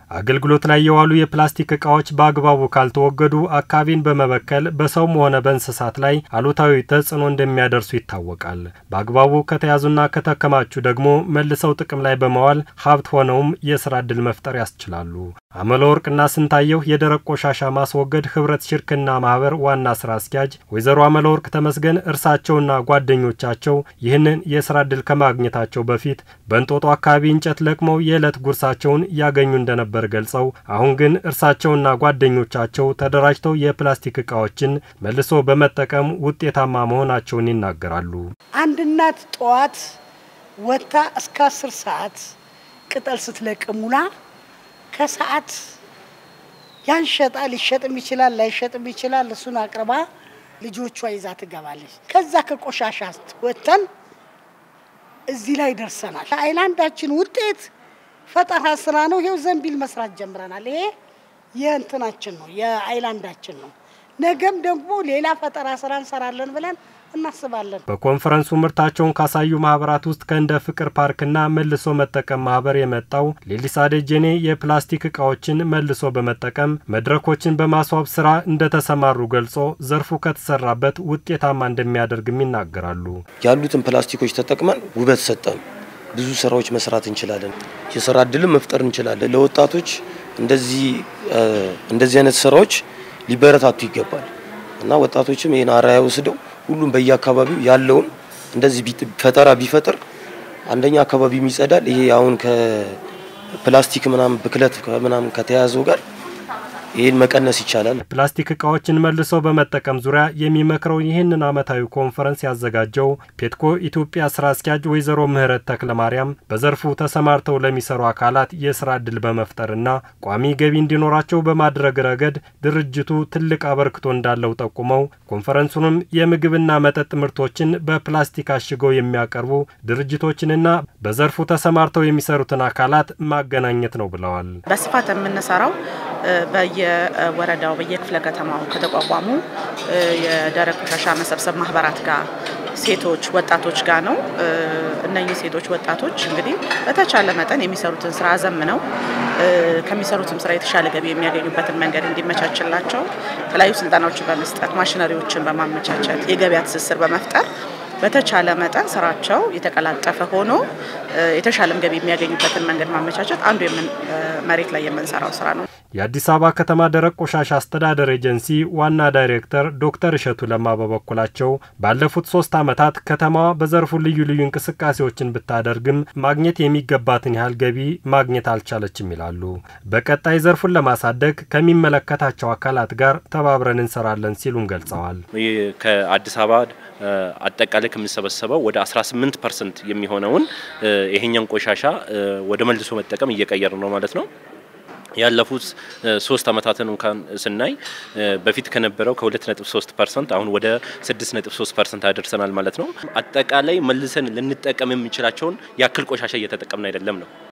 አገልግሎት ላይ የዋሉ የፕላስቲክ እቃዎች በአግባቡ ካልተወገዱ አካባቢን በመበከል በሰውም ሆነ በእንስሳት ላይ አሉታዊ ተጽዕኖ እንደሚያደርሱ ይታወቃል። በአግባቡ ከተያዙና ከተከማቹ ደግሞ መልሰው ጥቅም ላይ በመዋል ሀብት ሆነውም የስራ ዕድል መፍጠር ያስችላሉ። አመለ ወርቅና ስንታየሁ የደረቅ ቆሻሻ ማስወገድ ህብረት ሽርክና ማህበር ዋና ስራ አስኪያጅ ወይዘሮ አመለ ወርቅ ተመስገን እርሳቸውና ጓደኞቻቸው ይህንን የስራ ዕድል ከማግኘታቸው በፊት በእንጦጦ አካባቢ እንጨት ለቅመው የዕለት ጉርሳቸውን ያገኙ እንደነበር ገልጸው አሁን ግን እርሳቸውና ጓደኞቻቸው ተደራጅተው የፕላስቲክ እቃዎችን መልሶ በመጠቀም ውጤታማ መሆናቸውን ይናገራሉ። አንድ እናት ጠዋት ወጥታ እስከ አስር ሰዓት ቅጠል ስትለቅም ውላ ከሰዓት ያን ሸጣ ሊሸጥም ይችላል ላይሸጥም ይችላል። እሱን አቅርባ ልጆቿ ይዛ ትገባለች። ከዛ ከቆሻሻ ወጥተን እዚህ ላይ ደርሰናል። አይላንዳችን ውጤት ፈጠራ ስራ ነው። ይሄው ዘንቢል መስራት ጀምረናል። ይሄ የእንትናችን ነው የአይላንዳችን ነው። ነገም ደግሞ ሌላ ፈጠራ ስራ እንሰራለን ብለን እናስባለን። በኮንፈረንሱ ምርታቸውን ካሳዩ ማህበራት ውስጥ ከእንደ ፍቅር ፓርክና መልሶ መጠቀም ማህበር የመጣው ሌሊሳ ደጀኔ የፕላስቲክ እቃዎችን መልሶ በመጠቀም መድረኮችን በማስዋብ ስራ እንደተሰማሩ ገልጾ ዘርፉ ከተሰራበት ውጤታማ እንደሚያደርግም ይናገራሉ። ያሉትን ፕላስቲኮች ተጠቅመን ውበት ሰጠን። ብዙ ስራዎች መስራት እንችላለን። የስራ እድልም መፍጠር እንችላለን። ለወጣቶች እንደዚህ እንደዚህ አይነት ስራዎች ሊበረታቱ ይገባል እና ወጣቶችም ይህን አርአያ ወስደው ሁሉም በየአካባቢው ያለውን እንደዚህ ፈጠራ ቢፈጥር አንደኛ አካባቢው ይጸዳል። ይሄ አሁን ከፕላስቲክ ምናምን ብክለት ምናምን ከተያዘው ጋር ይህን መቀነስ ይቻላል። ፕላስቲክ እቃዎችን መልሶ በመጠቀም ዙሪያ የሚመክረው ይህንን ዓመታዊ ኮንፈረንስ ያዘጋጀው ፔትኮ ኢትዮጵያ ስራ አስኪያጅ ወይዘሮ ምህረት ተክለ ማርያም በዘርፉ ተሰማርተው ለሚሰሩ አካላት የስራ ዕድል በመፍጠርና ቋሚ ገቢ እንዲኖራቸው በማድረግ ረገድ ድርጅቱ ትልቅ አበርክቶ እንዳለው ጠቁመው ኮንፈረንሱንም የምግብና መጠጥ ምርቶችን በፕላስቲክ አሽገው የሚያቀርቡ ድርጅቶችንና በዘርፉ ተሰማርተው የሚሰሩትን አካላት ማገናኘት ነው ብለዋል። በስፋት የምንሰራው በየወረዳው በየክፍለ ከተማው ከተቋቋሙ የደረቅ ቆሻሻ መሰብሰብ ማህበራት ጋር ሴቶች፣ ወጣቶች ጋር ነው። እነኚህ ሴቶች፣ ወጣቶች እንግዲህ በተቻለ መጠን የሚሰሩትን ስራ አዘምነው ከሚሰሩትም ስራ የተሻለ ገቢ የሚያገኙበትን መንገድ እንዲመቻችላቸው የተለያዩ ስልጠናዎችን በመስጠት ማሽነሪዎችን በማመቻቸት የገበያ ትስስር በመፍጠር በተቻለ መጠን ስራቸው የተቀላጠፈ ሆኖ የተሻለም ገቢ የሚያገኙበትን መንገድ ማመቻቸት አንዱ መሬት ላይ የምንሰራው ስራ ነው። የአዲስ አበባ ከተማ ደረቅ ቆሻሻ አስተዳደር ኤጀንሲ ዋና ዳይሬክተር ዶክተር እሸቱ ለማ በበኩላቸው ባለፉት ሶስት ዓመታት ከተማዋ በዘርፉ ልዩ ልዩ እንቅስቃሴዎችን ብታደርግም ማግኘት የሚገባትን ያህል ገቢ ማግኘት አልቻለችም ይላሉ። በቀጣይ ዘርፉን ለማሳደግ ከሚመለከታቸው አካላት ጋር ተባብረን እንሰራለን ሲሉም ገልጸዋል። ከአዲስ አበባ አጠቃላይ ከምንሰበሰበው ወደ 18 ፐርሰንት የሚሆነውን ይሄኛን ቆሻሻ ወደ መልሶ መጠቀም እየቀየር ነው ማለት ነው። ያለፉት ሶስት አመታትን እንኳን ስናይ በፊት ከነበረው ከ2.3 ፐርሰንት አሁን ወደ 6.3 ፐርሰንት አደርሰናል ማለት ነው። አጠቃላይ መልሰን ልንጠቀም የምንችላቸውን ያክል ቆሻሻ እየተጠቀምን አይደለም ነው